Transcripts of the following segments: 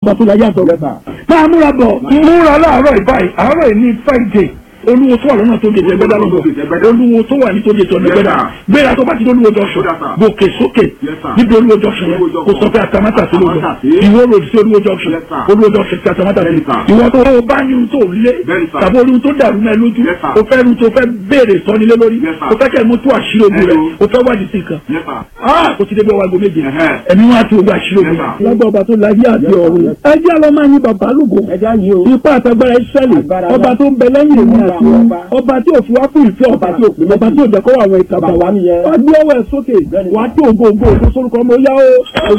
ọba tó láyé àtọ̀ máa múra bọ̀ múra láàárọ̀ ìbáyìí àárọ̀ ìní friday olúwo tó wà lọ́nà tó gèdè ẹgbẹ́dá lọ́gbọ̀ olúwo tó wà ní tó gèdè ẹgbẹ́dá gbéra tó bá ti olúwo junction gòkè sókè níbi olúwo junction yẹn kò sọ pé àtàmátà sí lóòjọ ìwọ rò sí olúwo junction olúwo junction sí àtàmátà sí ìwọ tó o bá ní ohun tó lé tàbí olúwo tó dàrú náà lójú o fẹ́ nu tó fẹ́ béèrè sọ́nilé lórí o fẹ́ kẹ́ mú tó àṣírí ogun rẹ̀ o fẹ́ wádìí sí nǹkan o ti débi ọwọ́ aago méje ẹ̀mí wọn àti ogun àṣírí ogun rẹ̀. lọ́gbà ọba tó láyé àti ọ̀run ẹjẹ́ lọ máa yin bàbá lógo ipá àtàgbára ìṣẹ̀lẹ̀ ọba tó ń bẹ lẹ́yìn èmi àti ọba tí ò fi wá fún ìfẹ́ ọba tí ò pè ọba tí ò jẹ́ kó wà àwọn ìkàbà wá nìyẹn. wá gbé ọwọ́ ẹ̀ sókè wá tó ògo ògo ògo sórúkọ ọmọ yá o.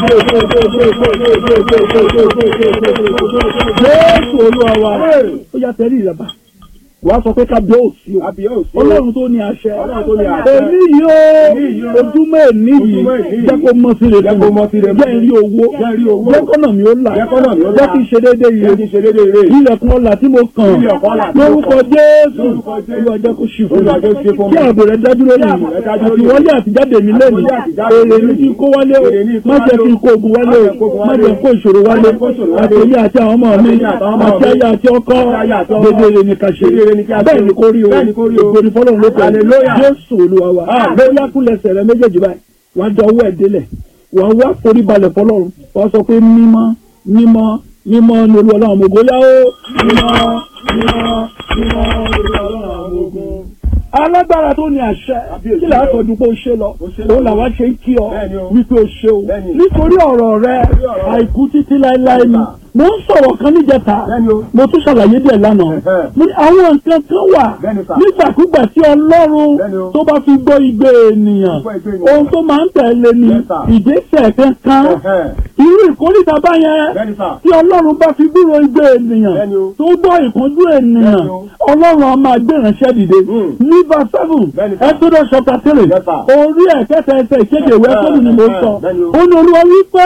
Jésù olúwa wa ó yà tẹ́lẹ̀ ìrẹ̀bà wàá sọ pé kábíyèsí o ọlọ́run tó ní àṣẹ èmi yìí ó ojúmọ́ èmi yìí jẹ́ kó mọ́ sí rẹ̀ fún mi jẹ́ rí owó jẹ́ kọ́nà mi ó là jẹ́ kí n ṣe déédéé ire ilẹ̀kùn ọ̀la tí mo kàn lórúkọ jésù olúwa jẹ́ kó ṣì fún mi kí ààbò rẹ̀ dájú lórí mi àti wọlé àtijáde mi lẹ́nu èrè mi kí n kó wálé o má jẹ́ kí n kó ogun wálé o má jẹ́ kó ìṣòro wálé àti èmi àti àwọn ọmọ mi àti ayé àti ọkọ dédé ire ni ká ṣe bẹ́ẹ̀ ni kò rí o ìgbòrí fọlọ́run ló pẹ̀lú jésù olúwa wa lórí akúlẹ̀sẹ̀ rẹ méjèèjì báyìí wà á jọ owó ẹ̀ délẹ̀ wà á wá forí balẹ̀ fọlọ́run wà á sọ pé mímọ́ mímọ́ mímọ́ ni olúwa ọlọ́run ọmọ ogun yá o mímọ́ mímọ́ mímọ́ olúwa ọlọ́run ọmọ ogun alágbára tó ní àṣẹ kí là á tọdún pé ó ṣe lọ òun làwa ṣe ń kí ọ wípé ó ṣe o nítorí ọ̀rọ̀ rẹ àìkú títí láéláé ni mo ń sọ̀rọ̀ kan níjẹta mo tún ṣàlàyé díẹ̀ lánàá mo ní àwọn nǹkan kan wà nígbàkúgbà tí ọlọ́run tó bá fi gbọ́ igbe ènìyàn ohun tó máa ń tẹ̀lé ni ìgbésẹ̀ kankan irú ìkórìtà báyẹn tí ọlọ́run bá fi gbúrò igbe ènìyàn tó gbọ́ ìkánjú ènìyàn ọlọ́run á máa gbé ìránṣẹ́ dìde ní verse seven Exodus chapter three orí ẹ̀kẹ́ta ẹsẹ̀ ìkéde ìwé ẹ̀kọ́dù ni mo sọ ó ní olúwa wípé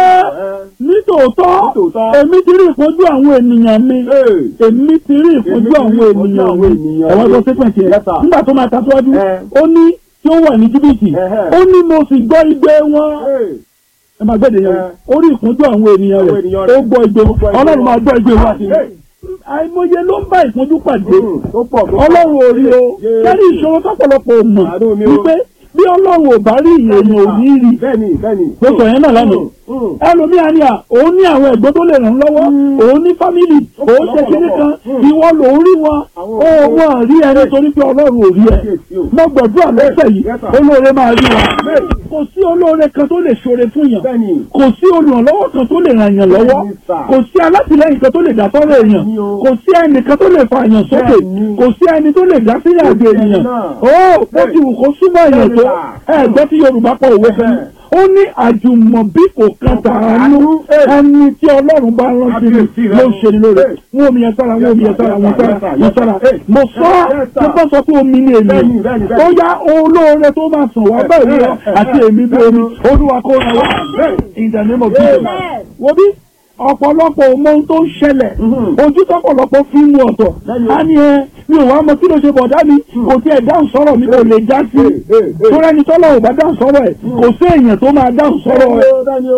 nítòótọ́ èmi ti rí ìfojú àwọn ènìyàn mi èmi ti rí ìfojú àwọn ènìyàn mi ẹ̀wọ́n tó ṣépè tiẹ̀ nígbà tó máa tàṣíwájú ó ní tí ó wà ní jìbìtì ó ní mo sì gbọ́ igbe wọn ẹ máa gbẹ́dẹ̀ yẹn ó rí ìfojú àwọn ènìyàn rẹ̀ ó gbọ́ igbe ọlọ́run máa gbọ́ igbe wa sí àìmọye ló ń bá ìpọ́njú pàdé ọlọ́run ò rí o kẹ́rì ìṣòro tọ́pọ̀lọpọ̀ mọ̀ wípé bí ọlọ́run ò bá rí èèyàn ò ní rí mo sọ yẹn náà lánàá ẹlòmíà ni à òun ní àwọn ẹ̀gbọ́n tó lè ràn án lọ́wọ́ òun ní fámìlì òun ṣe kíní kan ìwọ lòún rí wọn ó wọn rí ẹni torí pé ọlọ́run ò rí ẹ mo gbàdúrà lọ́sẹ̀ yìí olóore máa rí wa kò sí olóore kan tó lè ṣoore fún yàn kò sí olùrànlọ́wọ́ kan tó lè ràn yàn lọ́wọ́ kò sí alátìlẹ́yìn kan tó lè dá sọ́rọ̀ èèyàn kò sí ẹnì kan tó lè fa èèyàn sókè kò sí ẹni tó lè dá sílẹ̀ àgbè èèyàn ó bó ti wù kó súnmọ́ èèyàn tó ẹ̀gbọ́n tí Yorùbá pọ̀ òwe fẹ́ ó ní àjùmọ̀bí kò kan tàánú ẹni tí ọlọ́run bá rántí mi ló ń ṣe ni lóore wọn omi yẹn sára wọn omi yẹn sára wọn sára wọn sára mo sọ tó bá sọ pé omi ni èmi ó yá olóore tó máa sàn wá bẹ́ẹ̀ wúrọ̀ àti èmi bí omi olúwa kó ra wá in the name of Jesus wo bí ọ̀pọ̀lọpọ̀ ọmọ ohun tó ń ṣẹlẹ̀ ojú tọ́pọ̀lọpọ̀ fi ń mu ọ̀tọ̀ á ní ẹ mi ò wá mọ kí ló ṣe bọ̀dá mi kò tí ẹ̀ dáhùn sọ̀rọ̀ mi kò lè já sí tó rẹ́ni tọ́lọ̀ ò bá dáhùn sọ̀rọ̀ ẹ̀ kò sí èèyàn tó máa dáhùn sọ̀rọ̀ ẹ̀.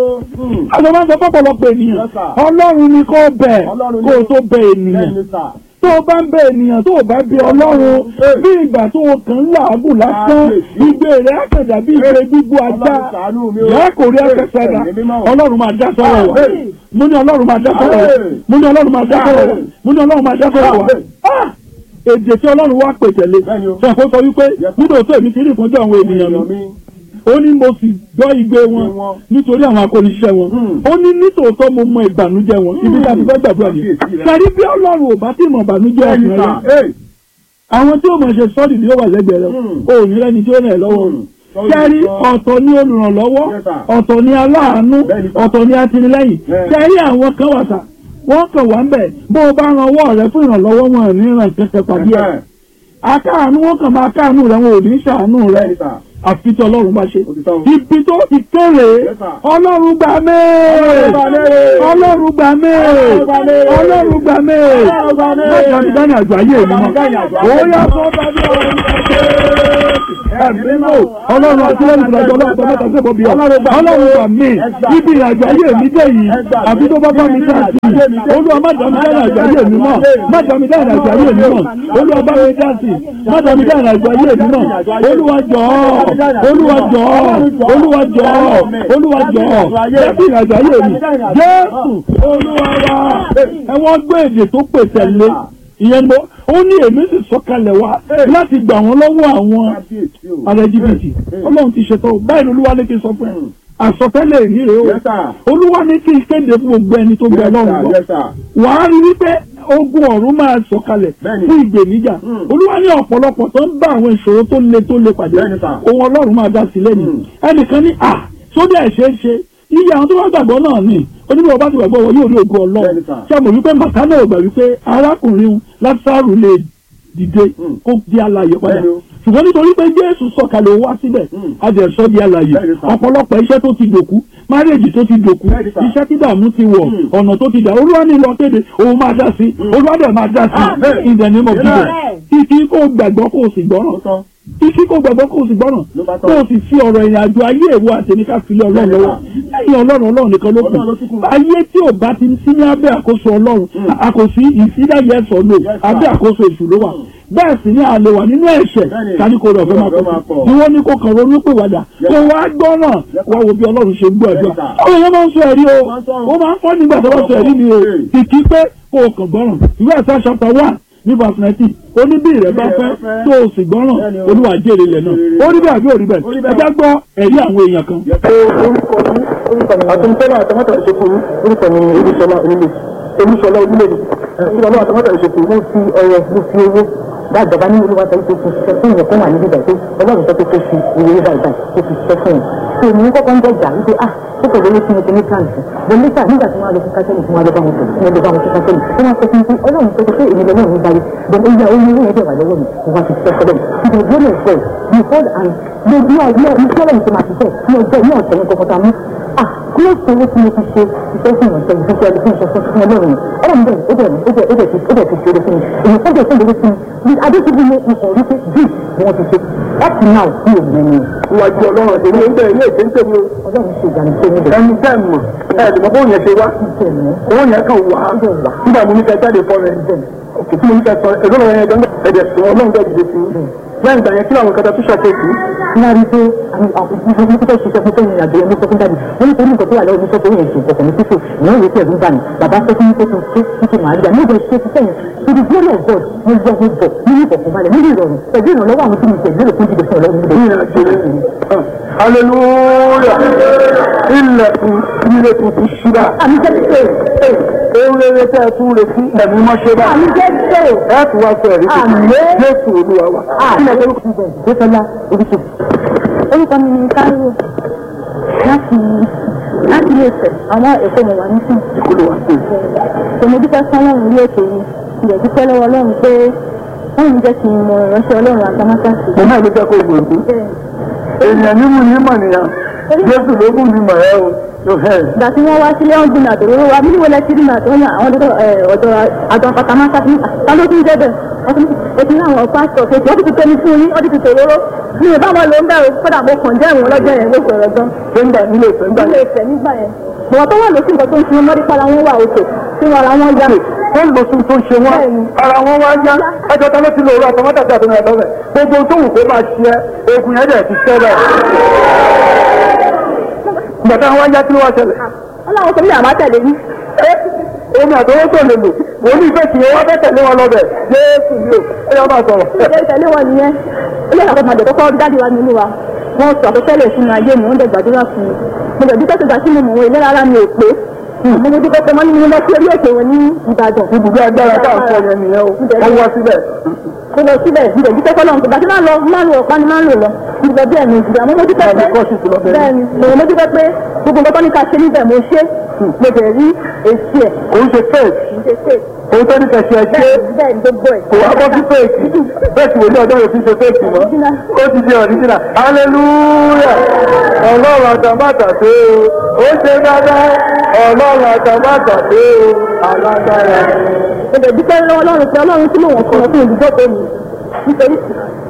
àjọ máa ń sọ pọ̀pọ̀lọpọ̀ ènìyàn ọlọ́run ni kò bẹ̀ kó o tó bẹ̀ ènìyàn tó o bá ń bẹ ènìyàn tó o bá bẹ ọlọ́run bí ìgbà tó o kàn ń làágùn lásán igbe rẹ̀ àkàdà bí ìgbé gbígbó ajá ìyá kò rí akẹ́sẹ̀dá ọlọ́run máa dá sọ́rọ̀ wa mo ní ọlọ́run máa dá sọ́rọ̀ wa mo ní ọlọ́run máa dá sọ́rọ̀ wa mo ní ọlọ́run máa dá sọ́rọ̀ wa èdè tí ọlọ́run wá pè tẹ̀lé sọ kó sọ wípé nínú òtún èmi ti rí ìpọ́njú àwọn ènìyàn mi ó ní mo sì gbọ́ igbe wọn nítorí àwọn akóniṣẹ́ wọn ó ní nítòótọ́ mo mọ ìbànújẹ́ wọn ibi tí a ti fẹ́ gbàdúrà ni kàrí bí ọlọ́run ò bá tí mọ̀ ìbànújẹ́ ọkùnrin rẹ àwọn tí ó mọ̀ ṣe sọ́ọ̀dì ni ó wà lẹ́gbẹ̀ẹ́ rẹ ó ní lẹ́ni tí ó rẹ̀ lọ́wọ́ kẹ́rí ọ̀tọ̀ ní olùrànlọ́wọ́ ọ̀tọ̀ ní aláàánú ọ̀tọ̀ ní atinilẹ́yìn kẹ́rí àwọn kan wà sà wọ́n kàn wá ń bẹ̀ bó o bá ran ọwọ́ rẹ fún ìrànlọ́wọ́ wọn ò ní ràn kẹsẹ̀ pàdé ẹ̀ akáàánú wọn kàn máa káàánú rẹ wọn ò ní ṣàánú rẹ àfi tí ọlọ́run bá ṣe. ibi tó ti kéré ọlọ́run gbà mẹ́ẹ̀ ọlọ́run gbà mẹ́ẹ̀ ọlọ́run gbà mẹ́ẹ̀ lọ́jọ́ ní dání àjọ ayé mi mọ́. ó yà sọ́ bá mi ọ̀rọ̀ ẹ̀mí náà ọlọ́run àti lẹ́yìn ìrìnàjò ọlọ́run tó mẹ́ta sí ìbọ̀bí ọlọ́run gbà mí ibi ìrìnàjò ayé mi dé yìí àbí tó bá bá mi dá sí i olúwa má dá mi dá ìrìnàjò ayé mi náà má dá mi dá ìrìnàjò ayé mi náà olúwa bá mi dá sí i má dá mi dá ìrìnàjò ayé mi náà olúwa jọ̀ọ́ olúwa jọ̀ọ́ olúwa jọ̀ọ́ olúwa jọ̀ọ́ jẹ́bi ìrìnàjò ayé mi jésù olúwa wa ẹ̀wọ̀n gbé èdè tó pèsè lé ìyẹn mo ó ní èmi sì sọ̀kalẹ̀ wá láti gbà wọ́n lọ́wọ́ àwọn ará jìbìtì ọlọ́run ti ṣètò báyìí ni olúwa ní kí n sọ fún ẹ àsọtẹ́lẹ̀ ìrírí o olúwa ní kí n kéde fún gbogbo ẹni tó gbẹ lọ́rùn lọ wàá rí wípé ogun ọ̀run máa sọ̀kalẹ̀ fún ìgbèníjà olúwa ní ọ̀pọ̀lọpọ̀ tó ń bá àwọn ìṣòro tó le tó le pàdé ohun ọlọ́run máa dá sílẹ̀ ni ẹnìkan ní à sódì àìṣeé ṣe iye àwọn tó bá gbàgbọ́ náà ni onímọ̀ ọba ti gbàgbọ́ wọn yóò rí ogun ọlọ́run ṣé àmọ̀ wípé màkà náà gbà wípé arákùnrin lásàrù lè dìde kó di alààyè padà ṣùgbọ́n nítorí pé jésù sọ̀kalẹ̀ wá síbẹ̀ adẹ̀sọ́ di alààyè ọ̀pọ̀lọpọ̀ iṣẹ́ tó ti dòkú márèjì tó ti dòkú iṣẹ́ tí dààmú ti wọ̀ ọ̀nà tó ti dà olúwa ní lọ kéde òun máa dá sí olúwa dẹ̀ máa dá sí in the name of Jesus títí kó gbàgbọ́ kó o sì gbọ́ràn títí kó gbàgbọ́ kó o sì gbọ́ràn kó o sì fi ọ̀rọ̀ ìrìn àjò ayé ìwọ àtẹ̀mí ká fi lé ọlọ́run lọ́wọ́ lẹ́yìn ọlọ́run ọlọ́run nìkan ló kù ayé tí ò bá ti sí ní abẹ́ àkóso ọlọ́run àkòsí ìsídàyẹ ẹ̀sọ́ lò abẹ́ àkóso èṣù ló wà bẹ́ẹ̀ sì ni àlè wà nínú ẹ̀ṣẹ̀ tani kò rọ̀ fẹ́ máa pọ̀ sí wọ́n ní kó kàn ronú pé wàdà kó wá gbọ́ràn wá wo bí ọlọ́run ṣe ń gbọ́ ẹ̀dọ́ àwọn èèyàn máa ń sọ ẹ̀rí o ó máa ń fọ́ nígbà tó bá sọ ẹ̀rí ni o kìkì pé kó o kàn gbọ́ràn ìwé ẹ̀sẹ̀ chapter one ní verse nineteen ó ní bí ìrẹ́ bá fẹ́ tó o sì gbọ́ràn olúwa jèrè ilẹ̀ náà ó rí bẹ́ẹ̀ àbí òrí bẹ́ẹ̀ ẹ jẹ́ gbọ́ ẹ̀rí àwọn èèyàn kan. àtúntẹ́lá àtàmọ́tà ìṣèkú orúkọ mi ni olúṣọlá onílé olúṣọlá onílé olúṣọlá àtàmọ́tà ìṣèkú mo fi ọrẹ mo fi owó bá ìjọba ní olúwa sọ pé kò ṣiṣẹ́ fún ìyẹn fún wà níbi ìgbà pé ọlọ́run sọ pé kò fi ìwé báyìí báyìí kò fi ṣiṣẹ́ fún yẹn. tó o ní kọ́kọ́ ń dọ̀jà wípé ah ó kò lóye fún ẹgbẹ́ ní káàntì bọ́n nígbà nígbà tí wọ́n á lọ fún kásẹ́lì tí wọ́n á lọ bá wọn sọ̀rọ̀ tí wọ́n lọ bá wọn fún kásẹ́lì tí wọ́n sọ fún mi ọlọ́run sọ pé èmi lọ́wọ́ mi báyìí bọ́n ó yá ó ní owó yẹn dẹ̀ wà lọ́wọ́ mi mo wá fi ṣiṣẹ́ fọ́lọ́ mi ìgbà ìgbà náà sọ behold and mo ní ọjọ́ ní kí ọlọ́run ti máa ṣiṣẹ́ ní ọjọ́ ní ọ̀sẹ̀ ní kọ̀kọ̀tà mú ah kí ló ṣe owó tí mo fi ṣe iṣẹ́ fún ìrànṣẹ́ ìfúnṣẹ́ ẹni fún ìṣẹ́fún fún ọlọ́run ọlọ́run bẹ́ẹ̀ ó bẹ̀rẹ̀ ó bẹ̀rẹ̀ ó bẹ̀rẹ̀ ó bẹ̀rẹ̀ ti ṣe eré fún mi èyí fún bẹ̀rẹ̀ fún ìrẹsì mi adéṣubú ní ikọ̀ rí pé bí ni wọ́n ti ṣe up to now bí òun ẹni. Ìwájú ọlọ́run àti ilé ìgbẹ́ ilé ìṣe ń tẹ̀lé o. ọlọ́run ṣe ìgbàlè ṣe níbẹ̀. Ẹni tẹ́ ẹ̀ mọ̀ ẹ̀ ẹ̀ lè mọ bóun yẹn ṣe wá. Owó yẹn kàn wá. Nígbà mo ní kẹ́ jáde fọ́ rẹ̀. Òkè tí mo ní kẹ́ sọ èdè ọ̀rọ̀ yẹn gbọ́ngàn ẹ̀dẹ̀ sọ ọlọ́run bẹ́ẹ̀ dìde sí. Lẹ́yìn ìgbà yẹn kí làwọn kẹta tó ṣàkóso. wọ́n rí pé àwọn àkókò ní kókó ṣiṣẹ́ fún tẹ́yìn àgbẹ̀ ẹni sọ́kún dàbí wọ́n ní torí nǹkan tó wà lọ́wọ́ ní sọ́kún yẹn ṣe ìkọ̀kọ̀ ní títò ìyẹn ìwé tí ẹ̀dùn bá ní bàbá sọ fún mi pé kí n ṣe títí màá gbà nígbà ṣe ti sẹ́yìn to the glory of God mo gbọ́ mo bọ̀ nínú ìkọ̀kọ̀ balẹ̀ nínú ìrọ̀rùn pẹ̀lú ìrànlọ́wọ́ àwọn tí mo tẹ̀ lérò fún jíjẹ fún ọlọ́run níbẹ̀. Hallelujah! Ilẹ̀kùn ilé tuntun ṣúra. àmì jẹ́ pé Ohun rere tẹ́ ẹ tún retí ẹ̀mí mọ́ṣẹ́ bá. àmì jẹ́ pé Ẹ tún wá sọ ẹ̀rí tuntun. Àmín. Jésù Olúwa wa. àmì orúkọ mi bẹ̀rẹ̀ gbẹ́sọ̀lá orúkọ. orúkọ mi ni Táíwò láti láti ilé ìfẹ́ àwọn èkó mi wà nísìn. Ìkọlù wa sí. tòmí dúpẹ́ fún ọlọ́run ilé ètò yìí ilẹ̀ dúpẹ́ lọ́wọ́ ọlọ́run pé wọ́n ń jẹ́ kí n mọ ìránṣẹ́ ọlọ́run àtàmátàsí. Mo náà ló jẹ́ kó gbòǹdó. Èèyàn ní mú ní mọ̀ nìyàn. Jésù ló mú ní mọ̀ ẹ́ o. ìgbà tí wọ́n wá sílé wọn gbìnà àdòrò wa bí wọlé tí nínú àtọ́ yàn àwọn ọ̀dọ́ ọ̀dọ́ àjọ àtàmátàsí ta ló tún jẹ́ bẹ̀ ó ti ní àwọn pásítọ̀ kéèké wọ́n ti ti tẹ́ni fún yín wọ́n ti ti tòróró mi ò bá wọn lò ń bẹ̀rù kódà mo kàn jẹ́ ìwọ̀n lọ́jọ́ yẹn ló sọ̀rọ̀ gan. Sẹ́ńdà nílé ìfẹ́ ńgbà ilé ìfẹ́ nígbà yẹn bọ̀wọ̀ tó wà lókè nǹkan tó ń sinmi mọ́rí para wọn wà òkè tí wọn ara wọn yá. ó ń lo sun tó ń ṣe wọn Bẹ́ẹ̀ni. ara wọn wá yá ẹjọ́ ta ló ti lo òru àtọmọ́tàtì àtọmọ́ ẹ̀dọ́ rẹ̀ gbogbo tó wù kó máa ṣe ẹ́ ogun yẹn dẹ̀ ti ṣẹ́ bẹ́ẹ̀. ìgbà táwọn wá yá kí ló wá ṣẹlẹ̀ wọn làwọn sọ bí àmà tẹ̀lé ní. omi àtọwọ́ tó lè lò wọ́n ní ìfẹ́ kì í wọ́n fẹ́ tẹ̀lé wọn lọ́bẹ̀ jésù ni o ẹ yọ máa sọ̀rọ̀. ilé ìtẹ̀lé wọn nìyẹn ilé ìyàwó ọmọdé kọ́kọ́ jáde wá nínú wa wọn sọ àkọsẹ́lẹ̀ sínú ayé mi wọ́n dẹ̀ gbàdúrà fún mi mo dẹ̀ dúpẹ́ tó gbà sínú mọ̀ wọn ìlera ara mi ò pé mo mo dúpẹ́ pé wọ́n ní mo lọ sí orí ètò wọn ní Ìbàdàn ibùdó agbára tá à ń sọ yẹn nìyẹn o wọ́n wá síbẹ̀. mo lọ síbẹ̀ mo dẹ̀ dúpẹ́ fọlọ́run tó gbà tí máa lọ máa lò ọ̀pá ni máa lò lọ mo dẹ̀ bẹ́ẹ̀ ni ìgbà mo mo dúpẹ́ pé Bẹ́ẹ̀ni, kọ́ọ̀sì ti lọ bẹ́ẹ̀ ni. bẹ́ẹ̀ni mo mo dúpẹ́ pé gbogbo nǹkan tó ní ká ṣe níbẹ̀ mo ṣe mo dẹ̀ rí èsì ẹ̀ kò ń ṣe fake mo ṣe ṣe òun tó ní kẹ̀sì ẹ̀ ṣe bẹ́ẹ̀ bẹ́ẹ̀ ni gbogbo ẹ̀ kò wá bọ́ sí fake bẹ́ẹ̀ sì wò ní ọjọ́ yóò fi ṣe fake mọ́ ó ti di ọ̀ríjìnà hallelujah ọlọ́run àtàmátà tó o ó ṣe dáadáa ọlọ́run àtàmátà tó o alágbára. mo dẹ̀ dúpẹ́ lọ́wọ́ ọlọ́run pé ọlọ́run tí mò ń fún ọ fún ìdúgbò tó mi nítorí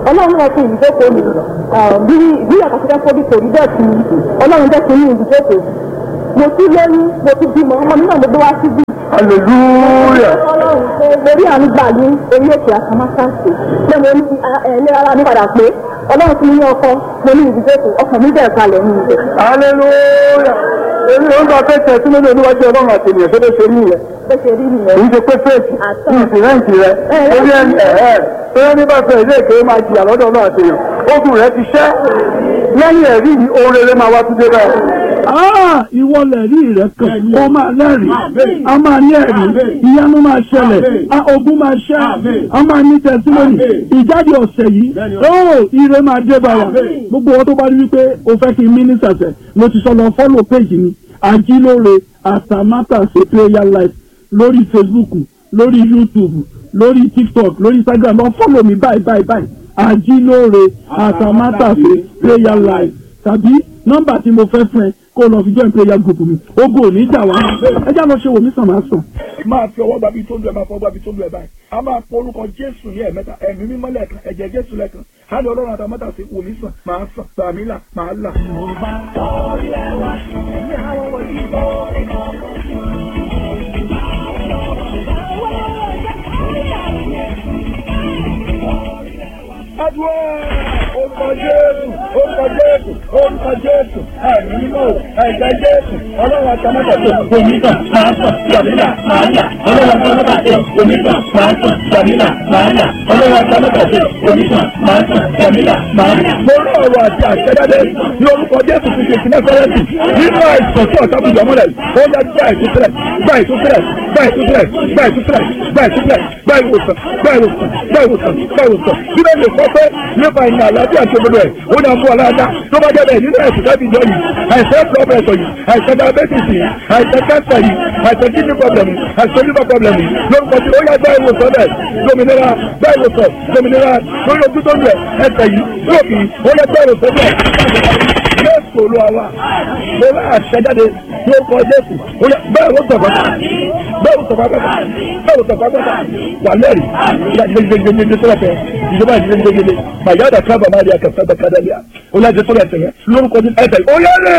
ọlọ́run náà fún ìdíjókòó mi bí bí àkàtúntà fọ́bí kò rí bẹ́ẹ̀ fún mi ọlọ́run jẹ́ kí n ní ìdíjókòó mo tún lóyún mo tún bímọ ọmọ mi náà mo gbé wá síbí hallelujah ọlọ́run pé lórí àánú gbà ní orí òkè àkàmásáǹsì pé mo ní ẹ̀ẹ́lẹ́ ara mi padà pé ọlọ́run fún mi ní ọkọ mo ní ìdíjókòó ọkàn mi bẹ̀rẹ̀ kalẹ̀ ní ibẹ̀. hallelujah èmi ò ń bá fẹ́ tẹ̀ sínú níwájú ọlọ́run àti ènìyàn tó lè ṣe rí yẹn bó ṣe rí nìyẹn. èyí ṣe pé fèsì Àtọ̀. ní ìsìnrẹ́ǹtì rẹ torí ẹni ẹ̀ẹ́ torí ẹni bá fẹ́ ilé ìkéwé máa jìyà lọ́dọ̀ náà àti èèyàn ogun rẹ ti ṣẹ́ lẹ́yìn ẹ̀rí yìí ohun rere máa wá tún dé bẹ́ẹ̀. Ah, ìwọ lẹ̀rí rẹ̀ kan ó máa lẹ́rìí a máa ní ẹ̀rí ìyanu máa ṣẹlẹ̀ a ogun máa ṣẹ́ a máa ní tẹsílónì ìjáde ọ̀sẹ̀ yìí ó ire máa dé bá wa gbogbo wọn tó bá rí wípé o fẹ́ kí mínísítà sẹ̀ mo ti sọ lọ fọ́lọ̀ péjì mi àjílóore àtàmátàsé prayer life lórí Facebook lórí YouTube lórí TikTok lórí Instagram lọ fọ́lọ̀ mi báyìí báyìí báyìí àjílóore àtàmátàsé prayer life tàbí nọ́mbà tí mo fẹ́ fún ẹ kó o lọ fi join prayer group mi ogo ò ní jà wá ẹ já lọ ṣe wò mí sàn máa sàn. máa fi ọwọ́ gbàbí tó lu ẹ̀ máa fọwọ́ gbàbí tó lu ẹ̀ báyìí a máa pọ orúkọ jésù ní ẹ̀mẹ́ta ẹ̀mí mímọ́ lẹ́ẹ̀kan ẹ̀jẹ̀ jésù lẹ́ẹ̀kan á lọ ọlọ́run àtàmọ́tà sí wò mí sàn máa sàn gbàmí là máa là. Adúlá orúkọ Jésù orúkọ Jésù orúkọ Jésù ẹ̀mí mímọ́ ẹ̀jẹ̀ Jésù ọlọ́run àtàmọ́tà sí onígbà máa sàn gbàmílà máa là ọlọ́run àtàmọ́tà sí onígbà máa sàn gbàmílà máa là ọlọ́run àtàmọ́tà sí onígbà máa sàn gbàmílà máa là. Mo rí ọ̀rọ̀ àti àṣẹjáde ní orúkọ Jésù ti ṣe ìpínlẹ̀ fẹ́rẹ́ǹtì nínú àìsàn tí ọ̀tá bùjọ́ mọ́lẹ̀ ó yá gbá ìtúsílẹ̀ gbá ìtúsílẹ̀ gbá ìtúsílẹ̀ gbá ìtúsílẹ̀ gbá ìtúsílẹ̀ gbá ìwòsàn gbá ìwòsàn gbá ìwòsàn gbá ìwòsàn bíbẹ̀ lè sọ pé nípa ìrìn àlàáfíà tó gbọdọ̀ ẹ̀ ó ní àmú aláàdá tó bá jẹ́ bẹ́ẹ̀ nínú ẹ̀sùn láti jọ yìí àìsàn blood pressure yìí àìsàn diabetes yìí àìsàn cancer yìí àìsàn kidney problem yìí àìsàn liver problem yìí lórúkọ tí ó yá gbá ìwòsàn bẹ́ẹ̀ lómìnira gbá ìwòsàn lómìnira lórí ojú tó ń lẹ̀ ẹsẹ̀ yìí lóòkì ó yá gbá ìwòsàn bẹ́ẹ̀ jésù olúwa wa mo bá àṣẹjáde tí ó kọ jésù ó yẹ bẹ́ẹ̀ ló sọ̀kọ́ bẹ́ẹ̀ ló sọ̀kọ́ pẹ́pẹ́ bẹ́ẹ̀ ló sọ̀kọ́ pẹ́pẹ́ wà lẹ́rìí ìyá jẹjẹjẹjẹjẹ sọ́dọ̀ tẹ ìjọba jẹjẹjẹjẹjẹ màyà dà kábà má di àkàtà dà kádà bíà ó yà jẹ sọ́dọ̀ ẹsẹ̀ yẹn lórúkọ jẹ ẹsẹ̀ ó yẹ lè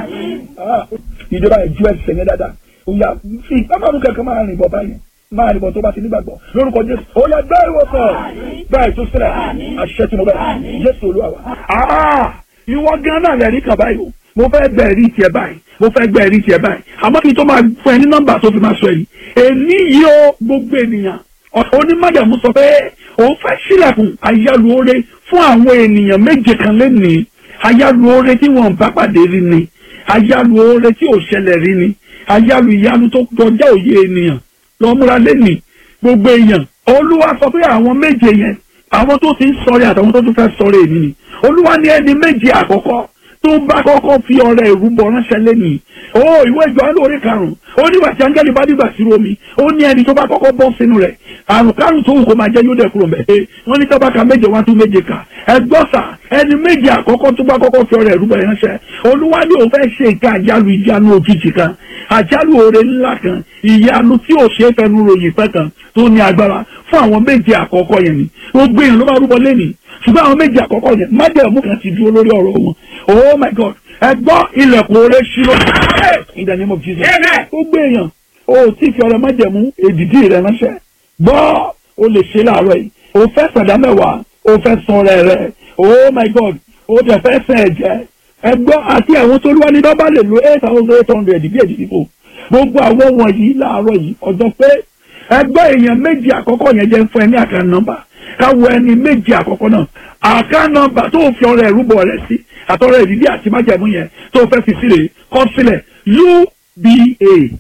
ìjọba ìjú ẹsẹ̀ yẹn dáadáa ó yà fi ọmọ mi kankan máa rìn bọ̀ báyìí máa rìn bọ̀ tó bá ti nígbàgbọ́ lórúkọ jésù ó yà gbẹ́ ìwòsàn gbẹ́ ìtúsílẹ̀ àṣẹ tí mo bẹ̀ jésù olúwa wa ìwọ gan náà lẹ́rìí kan báyìí o mo fẹ́ gbẹ ẹ̀rí tiẹ̀ báyìí mo fẹ́ gbẹ ẹ̀rí tiẹ̀ báyìí àmọ́ kí n tó máa fún ẹ ní nọ́mbà tó fi máa sọ èyí èmi yìí ó gbogbo ènìyàn onímọ̀jàmú sọ pé òun fẹ́ sílẹ̀kùn ayálùore fún àwọn ènìyàn méje kan lẹ́nìí ayálùore tí wọ́n bá pàdé rí ni ayálùore tí ò ṣẹlẹ̀ rí ni ayálù ìyanu tó kọjá òye ènìyàn lọ́múra lẹ́nìí gbogbo èèyàn olúwa sọ pé àwọn méje yẹn àwọn tó ti ń sọ̀rẹ́ àtàwọn tó tún fẹ́ sọ̀rẹ́ èmi ni olúwa ní ẹni méje àkọ́kọ́ tó bá kọ́kọ́ fi ọrẹ ìrúbọ ránṣẹ́ lẹ́nìí ó ìwé ìjọ alóore karùn-ún ó nígbà tí áńgẹ́lì bá dìgbà sí omi ó ní ẹni tó bá kọ́kọ́ bọ́ sínú rẹ̀ àrùn kárùn tó wù kó máa jẹ́ yóò dẹ̀ kúrò mẹ́ wọ́n ní tábàkà méje wá tún méje kà ẹgbọ́sà ẹni méje àkọ́kọ́ tó bá kọ́kọ́ fi ọrẹ ìrúbọ ránṣẹ́ olúwa ní òun fẹ́ ṣe nǹkan àjálù ìjánu òjijì kan àjálù oore ńlá kan ìyanu tí ò ṣe é fẹnu ròyìn fẹ́ kan tó ní agbára fún àwọn méje àkọ́kọ́ yẹn ni gbogbo èèyàn ló máa rúbọ lẹ́nìí ṣùgbọ́n àwọn méjì àkọ́kọ́ yẹn májẹ̀mú kan ti dúró lórí ọ̀rọ̀ wọn oh my god ẹ gbọ́ ilẹ̀kùn oore ṣírò in the name of jesus gbogbo èèyàn o tí fi ọrẹ májẹ̀mú èdìdí rẹ ránṣẹ́ gbọ́ o lè ṣe láàárọ̀ yìí o fẹ́ sàdá mẹ́wàá o fẹ́ san ọrẹ rẹ oh my god o tẹ̀ fẹ́ sẹ̀ ẹ̀jẹ̀ ẹ gbọ́ àti àwọn tó lúwa ní bábá lè lo eight thousand eight hundred bí èdìdí kò gbogbo àwọn wọ̀nyí láàárọ̀ yìí ọjọ́ pé ẹgbẹ́ èèyàn méjì àkọ́kọ́ yẹn jẹ́ fún ẹ ní àkàn nọ́mbà káwọ ẹni méjì àkọ́kọ́ náà àká nọ́mbà tó fi ọrẹ ìrúbọ rẹ sí àtọrẹ ìdílé àti májẹ̀mú yẹn tó fẹ́ fi sílẹ̀ kọ sílẹ̀ uba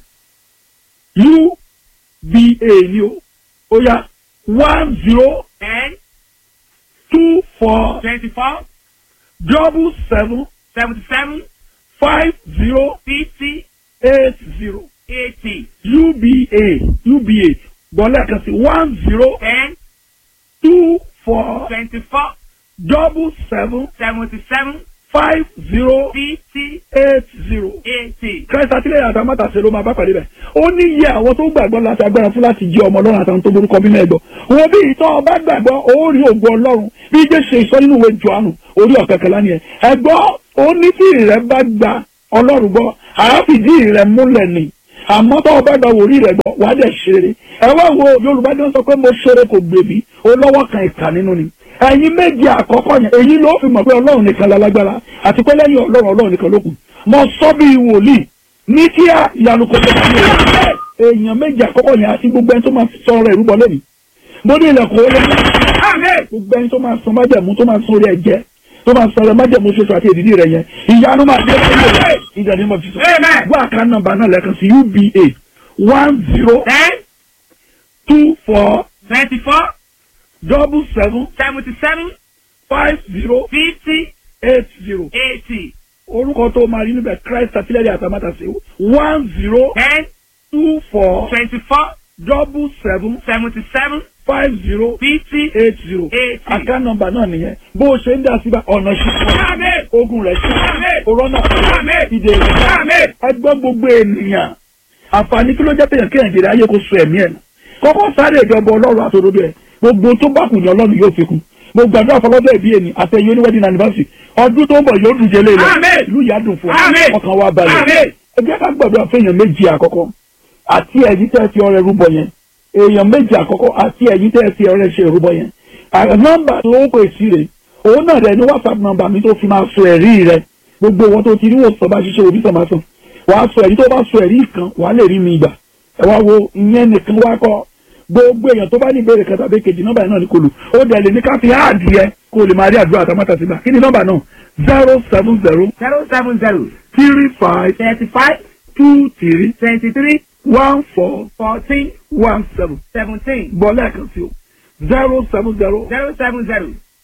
uba ni o ó yá one zero ten two four twenty-four double seven seventy-seven five zero fifty eight zero eighty uba uba gbọ́lẹ̀ kan sí one zero ten two four twenty-four double seven seventy-seven five zero fifty eight zero eighty. christ àtìlẹ́yìn àtàwọn mátàsí ló máa bá pàdé bẹ̀. ó ní iye àwọn tó gbàgbọ́ láti agbára fún láti jẹ́ ọmọ ọlọ́run àtàwọn tó borúkọ bínú ẹ̀gbọ́. wọn bí ìtọ́ ọba gbàgbọ́ ó rí ògo ọlọ́run bí jẹ́ ṣe ìsọ nínú ìwé jọ̀ánù orí ọ̀kẹ́kẹ́lá ni ẹ̀. ẹ̀gbọ́ ó ní tí ìrẹ́ bá gba ọlọ́run gbọ́ àáfìdí ìrẹ́ múlẹ̀ ni àmọ́ tó ọba gba wòrí rẹ̀ gbọ́ wàá dẹ̀ ṣeré. ẹ wá wo yorùbá ni wọ́n sọ pé mo ṣeré kò gbèbí olówó kan ìkà nínú ni ẹ̀yin méjì àkọ́kọ́ yẹn èyí ló fi mọ̀ pé ọlọ́run nìkan lálágbára àti pé lẹ́yìn ọlọ́run ọlọ́run nìkan ló kù mo sọ bí wòlíì ní kíá ìyanu kò tó kí o èèyàn méjì àkọ́kọ́ yẹn àti gbogbo ẹni tó máa sọ ọ̀rọ̀ ìrúbọ lẹ́nu mo ní ilẹ̀kùn olóyún gbogbo ẹni tó máa sọ májẹ̀mú tó máa sọ orí ẹ̀jẹ̀ tó máa sọ ọ̀rọ̀ májẹ̀mú ṣoṣo àti èdìdí rẹ̀ yẹn ìyanu máa dé lẹ́yìn rẹ̀ ìjà ni mo fi sọ gbọ́ àká nọ́mbà náà lẹ́ẹ̀kan sí uba one zero ten two four twenty-four double seven seventy-seven five zero fifty eight zero eighty orúkọ tó máa rí níbẹ̀ christ àtìlẹ́yìn àtàmátàsí one zero ten two four twenty-four double seven seventy-seven five zero fifty eight zero eighty. àká nọ́mbà náà nìyẹn bó o ṣe ń dá síbà ọ̀nà ṣíṣe Àmín. ogun rẹ̀ ṣe Àmín. òrọ́nà Àmín. ìdè Àmín. ẹgbẹ́ gbogbo ènìyàn àǹfààní kí ló jẹ́ péyàn kéèyàn jèrè ayé kó so ẹ̀mí ẹ̀ nù kọ́kọ́ sáré ìjọba ọlọ́run àtòdodo ẹ̀ gbogbo tó bá kù ní ọlọ́run yóò fi kún mo gbàdúrà fọlọ́dọ̀ ìbí ẹni àtẹ̀yìn oníwẹ́dìn anniversary ọdún tó ń bọ̀ yóò dùn jẹ́lé lọ Àmín. ìlú yà dùn fún ọ Àmín. ọkàn wa balẹ̀ Àmín. ẹ jẹ́ ká gbàdúrà fẹ́yàn méjì àkọ́kọ́ àti ẹ̀yìn tẹ́ fi ọrẹ rúbọ yẹn èèyàn méjì àkọ́kọ́ àti ẹ̀yìn tẹ́ fi ọrẹ ṣe rúbọ yẹn À- nọ́mbà tó ń pè sí rè òun náà rẹ ní whatsapp nọ́mbà mi tó fi máa sọ ẹ̀rí rẹ gbogbo wọn tó ti rí wòsàn bá ṣiṣẹ́ òbí sàn máa sàn wàá sọ ẹ̀rí tó bá sọ ẹ̀rí kan wàá lè rí mi gbà ẹ wá wo ìyẹn nìkan wá kọ́ gbogbo èèyàn tó bá ní ìbéèrè kan tàbí kejì nọ́mbà yẹn náà ní kò lù ó dẹ̀ lè ní ká fi áàdì yẹ kó o lè máa rí àdúrà àtàmátà sígbà kí ni nọ́mbà náà zero seven zero zero seven zero three five thirty-five two three twenty-three one four fourteen one seven seventeen gbọ́ lẹ́ẹ̀kan sí o zero seven zero zero seven zero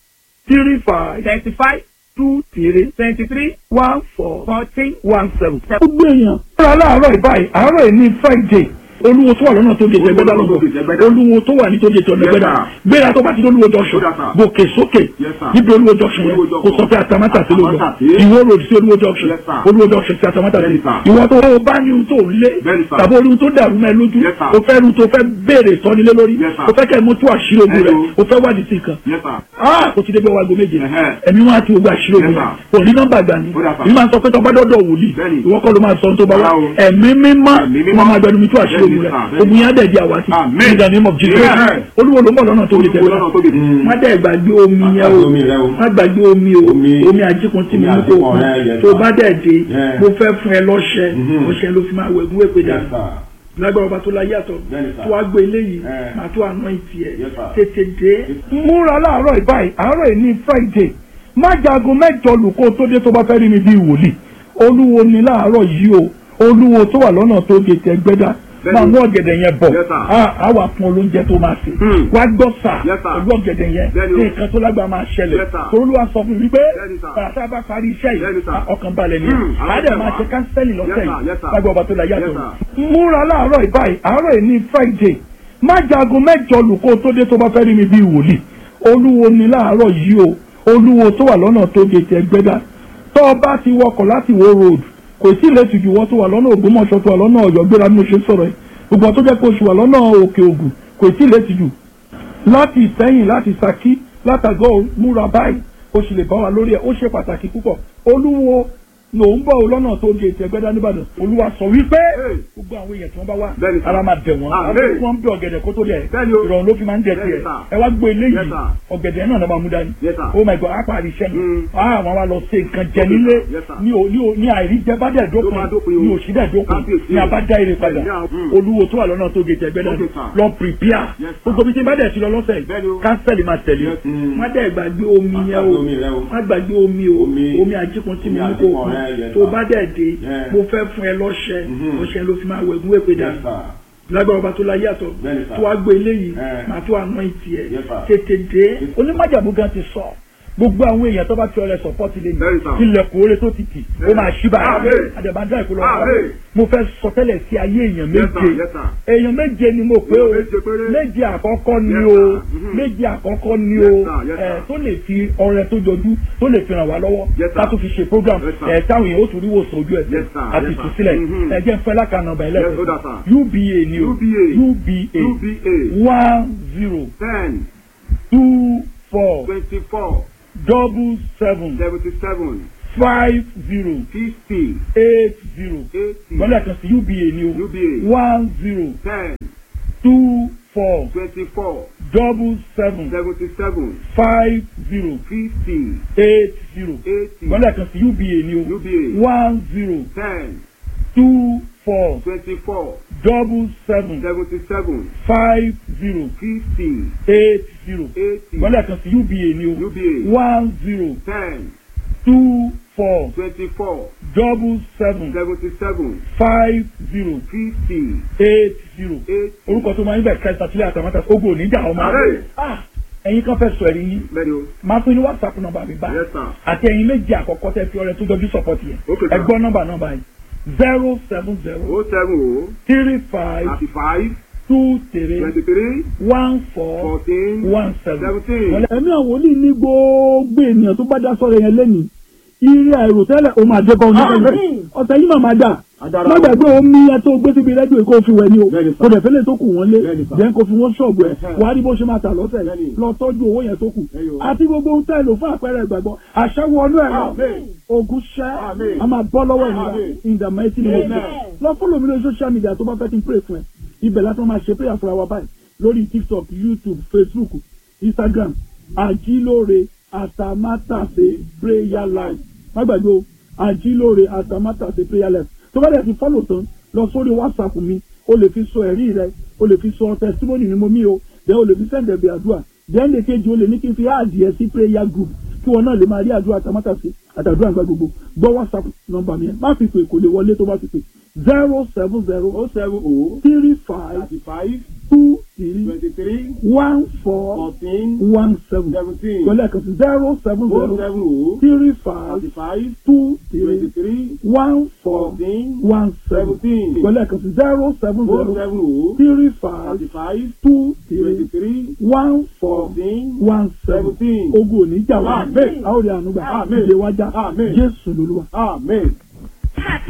three five thirty-five two three twenty-three one four fourteen one seven. gbogbo èèyàn. ọ̀rọ̀ aláàárọ̀ ìbáyìí àárọ̀ yìí ní friday olúwo tó wà lọ́nà tó gèjè gbẹ́dá lọ́gbọ̀ olúwo tó wà ní tó gèjè ọ̀nà gbẹ́dá gbéra tó bá ti olúwo junction gòkè sókè níbi olúwo junction yẹn kò sọ pé atamátà sí lóòjọ́ ìwó road sí olúwo junction olúwo junction sí atamátà sí ìwọ tó o bá ní ohun tó lé tàbí ohun tó dàrú mẹ́ lójú o fẹ́ ohun tó fẹ́ béèrè sọ́nilé lórí o fẹ́ kẹ́ ẹ̀ mú tú àṣírí ogun rẹ̀ o fẹ́ wádìí sí nǹkan ah kò ti débi ọwọ́ aago méje ẹ̀mí wọn àti ogun àṣírí ogun yẹn kò ní nọ́mbà gbà ní ìlú máa sọ pé tọ́ bá dọ́dọ̀ wòlíì ìwọ kọ́ ló máa sọ ohun tó bá wá ẹ̀mí mímọ́ wọn máa gbẹnu mi tú àṣírí ogun rẹ̀ ogun yẹn á dẹ̀ di àwátì in the name of Jesus olúwo ló mọ̀ lọ́nà tó lè tẹ̀lé má dẹ̀ gbàgbé omi yẹn o má gbàgbé omi o omi àjíkun tí mi mú kó kún tó bá dẹ̀ dé mo fẹ́ fún ẹ lọ́ṣẹ ọṣẹ ló fi máa wẹ̀gún wẹ̀pẹ̀ dànù lágbára ọba tó la yàtọ̀ tó wá gbé eléyìí máa tó àná ìtì ẹ̀ tètè dé. múra láàárọ̀ ìbáyìí àárọ̀ yìí ní friday má jago mẹ́jọ lùkọ́ tó dé tó bá fẹ́ rí mi bíi wòlíì olúwo ni láàárọ̀ yìí o olúwo tó wà lọ́nà tó gètè ẹgbẹ́dá máa mú ọ̀gẹ̀dẹ̀ yẹn bọ̀ á wà fún olóúnjẹ tó máa sè wá gbọ́ sà pẹ̀lú ọ̀gẹ̀dẹ̀ yẹn ní nǹkan tó lágbára máa ṣẹlẹ̀ olúwa sọ fún mi pé bàtà bá parí iṣẹ́ yìí ọkàn balẹ̀ ni àádẹ́ máa ṣe kánsẹ́lì lọ́sẹ̀ yìí lágbára ọba tó la yàtọ̀ múra láàárọ̀ ìbáyìí àárọ̀ yìí ní friday má jago mẹ́jọ lùkọ́ tó dé tó bá fẹ́ rí mi bíi wòlíì olúwo ni láàárọ̀ yìí o olúwo tó wà lọ́nà tó gètè ẹgbẹ́dá tó o bá ti wọkọ̀ láti wo road kò sí ìlẹ́sì ju wọ́n tó wà lọ́nà ògbómọ̀ṣọ́ tó wà lọ́nà ọ̀yọ́ gbéra bí mo ṣe sọ̀rọ̀ ẹ̀ gbogbo tó jẹ́ pé oṣù wà lọ́nà òkè ògùn kò sí ìlẹ́sì jù láti ìsẹ́yìn láti saki látàgọ́ múra báyìí o sì lè bá wa lórí ẹ̀ ó ṣe pàtàkì púpọ̀ olúwo ló ń bọ̀ ọ lọ́nà tó gé ètò ẹgbẹ́dá nìbàdàn olúwa sọ wípé gbogbo àwọn èèyàn tí wọ́n bá wá ara máa bẹ̀ wọ́n wọ́n ń bẹ ọ̀gẹ̀dẹ̀ kó tó dẹ̀ ìrọ̀rùn ló fi máa ń dẹ̀ tiẹ̀ ẹ wá gbé eléyìí ọ̀gẹ̀dẹ̀ náà ló máa mú dání oh my god apá àríṣẹ́ mi àwọn wa lọ ṣe nǹkan jẹ nílé ní àìrí jẹ bá dẹ̀ dópin ní òsì dẹ̀ dópin ní abájá ire padà olúwo tó wà lọ́nà tó gé ètò ẹgbẹ́dá lọ prepare gbogbo bí tí bá dẹ̀ ti lọ lọ́sẹ̀ kánsẹ́lì máa tẹ̀lé má dẹ̀ gbàgbé omi yẹn o má gbàgbé omi o omi àjíkun tí mi mú kó kún tó bá dẹ̀ dé mo fẹ́ fún ẹ lọ́ṣẹ ọṣẹ ló fi máa wẹ̀gún wẹ̀pẹ̀ dànù lágbára ọba tó la yàtọ̀ tó wá gbé eléyìí máa tó àná ìtì ẹ̀ tètè dé onímọ̀jàmú gan ti sọ gbogbo àwọn èèyàn tó bá fi ọrẹ sọpọ́tì lé Bẹ́ẹ̀ni sà. ní ilẹ̀kùn oore tó ti tì ó máa ṣí báyìí Àmín. àdàbàdà ìkọlọ Àmín. mo fẹ́ sọ tẹ́lẹ̀ sí ayé èèyàn Yes, sir. méje Yes, sir. èèyàn méje ni mo pé o Èèyàn méje péré. méje àkọ́kọ́ ni Yes, o sir. Mhm. méje àkọ́kọ́ ni Yes, o sir. Yes, ẹ sir. tó lè fi ọrẹ tó jọjú tó lè fi ràn wá lọ́wọ́ Yes, sir. ká tó fi ṣe program Yes, sir. ẹ táwọn èèyàn ó tún rí wòsàn ojú ẹsẹ̀ Yes, sir. àti Yes, sir. ìtúsílẹ̀ Mhm. ẹ jẹ́ ń fẹ́ lákànnà ọba Yes, ó dà, ẹlẹ́sìn sir. UBA ni o UBA. UBA UBA. one zero ten two four twenty-four double seven seventy-seven five zero fifty eight zero eighty gbọ́dọ̀ kan sí UBA ni o UBA. one zero ten two four twenty-four double seven seventy-seven five zero fifty eight zero eighty gbọ́dọ̀ kan sí UBA ni o UBA. one zero ten two four twenty-four double seven seventy-seven five zero fifty eight zero eighty gbọ́dọ̀ kan sí UBA ni o UBA. one zero ten two four twenty-four double seven seventy-seven five zero fifty eight zero eighty. orúkọ tó máa ń bẹ̀ kẹta sílẹ̀ àtàmátà ogun oníjà ọmọ Àmín. Ah, ẹ̀yin kan fẹ́ sọ ẹ̀rí yín bẹ́ẹ̀ni o. máa fún yín ní whatsapp nọ́mbà mi bá Yes, sir. àti ẹ̀yin méjì àkọ́kọ́ tẹ́ fi ọrẹ tó jọjú support yẹn Okay, sir. ẹ gbọ́ nọ́mbà nọ́mbà yìí zero seven zero o seven o three five thirty-five two three twenty-three one four fourteen one seven. seventeen. ẹ̀mí àwọn wòlíì ní gbogbo ènìyàn tó bá dá sọ̀rọ̀ yẹn lẹ́nìí ire àìròtẹ́lẹ̀ ó máa dé bá oníkẹ́lẹ́ ọ̀sẹ̀ yìí màmá dà Adára má o. gbàgbé omi ẹ tó gbé síbi rẹ́díò kó o fi wẹ̀ ni o Bẹ́ẹ̀ni sà. kò dẹ̀ fẹ́lẹ̀ tó kù wọ́n lé Bẹ́ẹ̀ni sà. jẹ́ kó fi wọ́n ṣọ̀bù ẹ̀ Ẹ̀hẹ́. wàá rí bó ṣe máa tà lọ́sẹ̀ yìí Bẹ́ẹ̀ni. lọ tọ́jú owó yẹn tó kù Ẹyọ. àti gbogbo ohun tẹ́ lò fún àpẹẹrẹ ìgbàgbọ́ àṣẹwọ́ ọdún ẹ̀ lọ Àmín. ogun ṣẹ́ Àmín. a máa bọ́ lọ́wọ́ ìnira Àmín. in the mighty name of Amen. Jesus lọ fọ́lọ̀ mi lórí social media tó bá fẹ́ kí n pray fún ẹ ibẹ̀ láti máa ṣe prayer fúnra wa báyìí lórí tiktok youtube facebook instagram àjílóore àtàmátàsé prayer life má gbàgbé o àjílóore àtàmátàsé prayer life tó bá dẹ̀ ti follow tán lọ sórí whatsapp mi o lè fi sọ ẹ̀rí rẹ o lè fi sọ testimony ni mo mí o then o lè fi send ẹ̀bẹ̀ àdúrà then lè kejì o lè ní kí n fi àdìẹ sí prayer group kí wọn náà lè máa rí àdúrà àtàmátàsé àtàdúrà àgbà gbogbo gbọ́ whatsapp nọ́mbà mi yẹn má fi pè kò lè wọlé tó bá fi pè zero seven zero o seven o three five thirty-five two three twenty-three one four fourteen one seven seventeen. pẹ̀lú ẹ̀kan sí zero seven o zero seven o three five thirty-five two three twenty-three one four fourteen one seven seventeen. pẹ̀lú ẹ̀kan sí zero seven o zero seven o three five thirty-five two three twenty-three one four fourteen one seven seventeen. ogun òní jà wá Àmín. a ó rí àánú gbà Àmín. ìdè wájà Àmín. Jésù lolúwa. Amen.